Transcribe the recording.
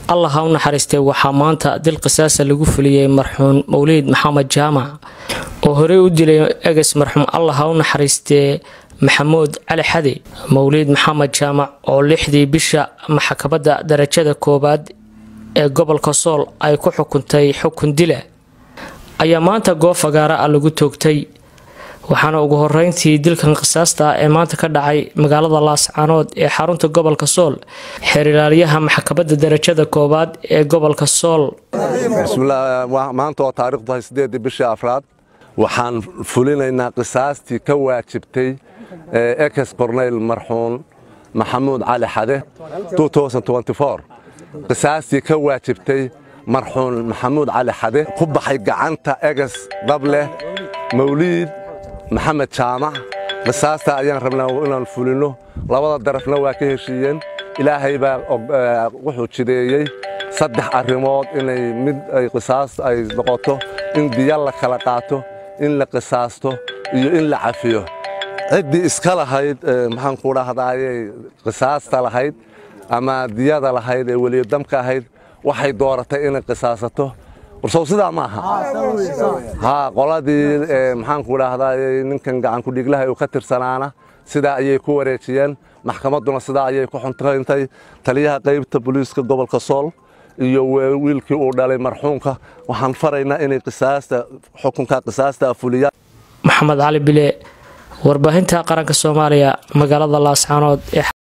allah ha u naxariistay waxaa maanta dil qisaasa lagu fuliyey marxuum mawliid maxamed jaamac oo horey u dilay eges marxuum allah ha u naxariistee maxamuud cali xadi mawliid maxamed jaamac oo lixdii bisha maxkamadda darajada koowaad ee gobolka sool ay ku xukuntay xukun dila ayaa maanta goob fagaara ah lagu toogtay waxaana ugu horeyntii dilkan qisaasta ah ee maanta ka dhacay magaalada laascaanood ee xarunta gobolka sool xeerilaaliyaha maxkamadda darajada koowaad ee gobolka sool maanta oo taarikhdu tahay sideedii bishii afraad waxaan fulinaynaa qisaastii ka waajibtay ekes korneyl marxuun maxamuud cali xade qisaastii ka waajibtay marxuun maxamuud cali xade ku baxay gacanta eges dhableh mawliid maxamed jaamac qisaasta ayaan rabnaa inaan fulino labada darafna waa ka heshiiyeen ilaahay baa wuxuu jideeyey saddex arrimood inay mid ay qisaas ay noqoto in diya la kala qaato in la qisaasto iyo in la cafiyo ciddii iska lahayd maxaan ku dhahdaayey qisaasta lahayd ama diyada lahayd ee weliyodamka ahayd waxay dooratay inay qisaasato warsow sidaa ma aha haa qoladii maxaanku dhahdaayey ninkan gacankudhiglaha uu ka tirsanaana sidaa ayay ku wareejiyeen maxkamadduna sidaa ayay ku xuntayntay taliyaha qaybta booliiska gobolka sool iyo wiilkii uu dhalay marxuumka waxaan faraynaa inay qisaasta xukunka qisaasta fuliyaan maxamed cali bile warbaahinta qaranka soomaaliya magaalada laascaanood